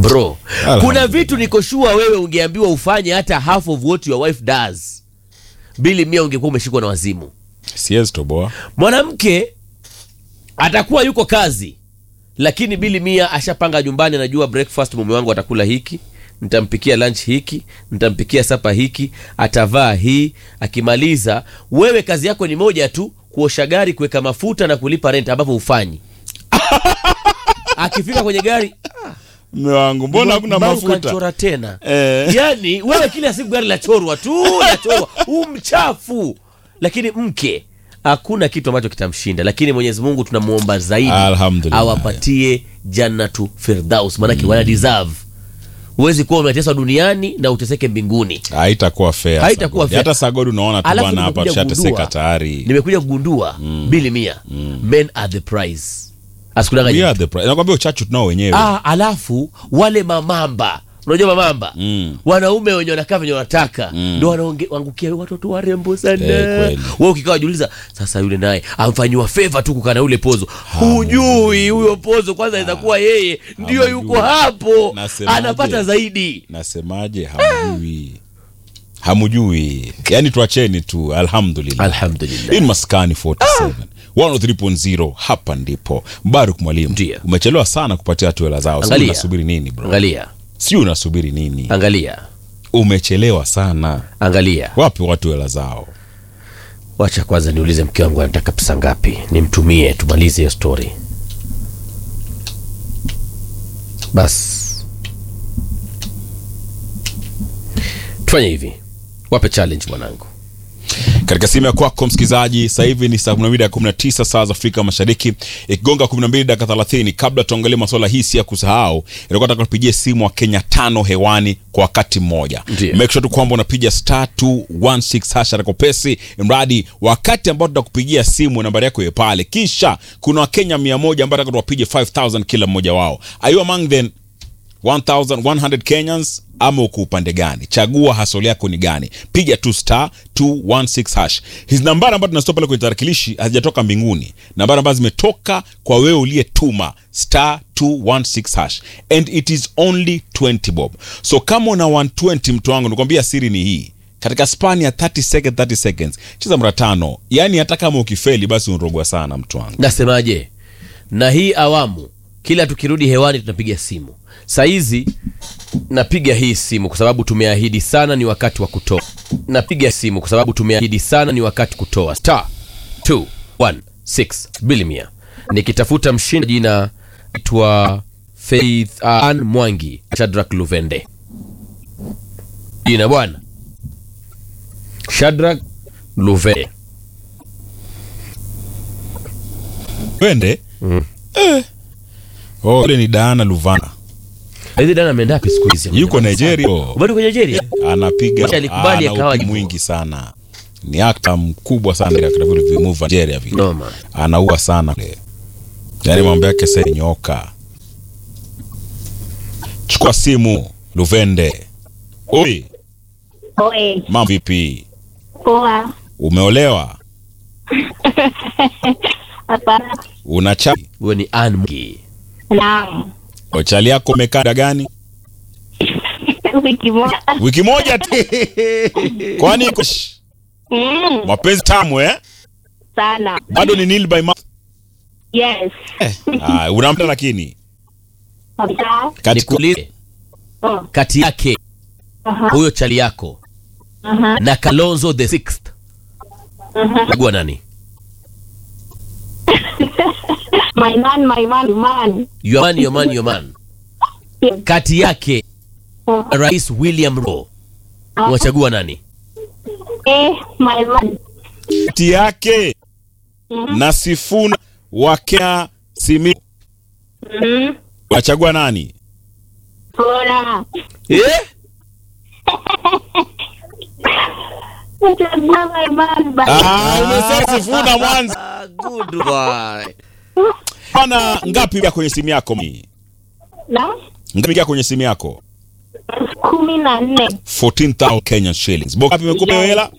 bro Alhamdulillah. kuna vitu niko sure wewe ungeambiwa ufanye hata half of what your wife does bili mia ungekuwa umeshikwa na wazimu siwezi toboa mwanamke atakuwa yuko kazi lakini bili mia ashapanga nyumbani anajua breakfast mume wangu atakula hiki nitampikia lunch hiki nitampikia sapa hiki atavaa hii akimaliza wewe kazi yako ni moja tu kuosha gari kuweka mafuta na kulipa rent ambavyo ufanyi akifika kwenye gari mme wangu mbona hakuna Mbona mafuta ukanichora tena Eh. yani wewe kila siku gari lachorwa tu lachorwa huu mchafu lakini mke hakuna kitu ambacho kitamshinda lakini mwenyezi mungu tunamuomba zaidi Alhamdulillah. awapatie jannatu firdaus maanake wana deserve huwezi kuwa umeteswa duniani na uteseke mbinguni haitakuwa fair Haitakuwa Sagodi. fair. hata sagodi unaona tu Alafu bwana hapa nimekuja tushateseka kugundua- tayari nimekuja kugundua bili mia men are the prize asikudanganya We are the pri- nakwambia uchachu tunao wenyewe ah, alafu wale mamamba unajua mamamba Mm. wanaume wenye wanakaa venye wanataka ndo wanaangukia watoto warembo sana Eh, kweli. we ukikaa wajiuliza sasa yule naye amfanyiwa feva tu kukaa na ule pozo hujui huyo pozo kwanza aweza kuwa yeye ndio Hamjui. yuko hapo Nasemaje? anapata zaidi nasemaje hamjui hamjui yaani tuacheni tu alhamdulillah alhamdulillah hii ni maskani 47 103.0 hapa ndipo baruk mwalimu Ndiyo. umechelewa sana kupatia watu hela zao sijui Angalia. unasubiri nini bro angalia sijui unasubiri nini angalia umechelewa sana angalia wapi watu hela zao wacha kwanza niulize mke wangu anataka pesa ngapi nimtumie tumalize hiyo story bas tufanye hivi wape challenge mwanangu katika simu ya kwako msikilizaji sasa hivi ni saa 12 dakika 19 saa za afrika mashariki ikigonga 12 dakika 30 kabla tuangalie masuala hii si ya kusahau ilikuwa nataka tupigie simu wa kenya tano hewani kwa wakati mmoja Ndiyo. make sure tu kwamba unapiga star 216 hasha rakopesi mradi wakati ambao tutakupigia simu nambari yako iwe pale kisha kuna wakenya 100 ambao nataka tuwapige 5000 kila mmoja wao are you among them 1100 kenyans ama uko upande gani chagua hasoli yako ni gani piga tu star 216 hash hizi nambari ambazo tunazitoa pale kwenye tarakilishi hazijatoka mbinguni nambari ambazo zimetoka kwa wewe uliyetuma star 216 hash and it is only 20 bob so kama una 120 mtu wangu nikwambia siri ni hii katika span ya 30 second 30 seconds cheza mara tano yaani hata kama ukifeli basi unrogwa sana mtu wangu nasemaje na hii awamu kila tukirudi hewani tunapiga simu sahizi napiga hii simu kwa sababu tumeahidi sana ni wakati wa kutoa napiga simu kwa sababu tumeahidi sana ni wakati kutoa star 216 bilimia nikitafuta mshindi jina itwa faith an mwangi shadrak luvende jina bwana shadrak luvende wende eh. oh, ule ni daana luvana hizi dana ameenda wapi siku hizi yuko nigeria oh. bado kwa nigeria anapiga Wacha alikubali ana akawa utu jibu. mwingi sana ni akta mkubwa sana katika vile vimuva Nigeria vile noma anaua sana kule yaani mambo yake sasa nyoka chukua simu Luvende oi Oi, mambo vipi poa. umeolewa Hapana. una chali huyo ni Ann Mwangi. Naam. chali yako umekaa muda gani Wiki moja. wiki moja tu kwani iko Shh, Mm, mapenzi tamu eh sana. bado ni nil by month Yes. ah, unampenda lakini Kabisa. katika nikuulize Oh. kati yake Aha. huyo chali yako Aha. na kalonzo the sixth Aha. chagua nani My man, my man, man. your man, your man, your man. Yes. kati yake Oh. na rais william ro unachagua nani Eh, my man. kati yake Mhm. na Sifuna wa Kenya Simi Mm. unachagua nani? Poa. eh? Nachagua my man, but- Ah, umesema Sifuna Mwanza. Ah, good boy. Bana, ngapi ya kwenye simu yako? mi? Na? Ngapi ya kwenye simu yako? kumi na nne 14,000 Kenyan shillings. Boka ngapi imekupa hiyo hela?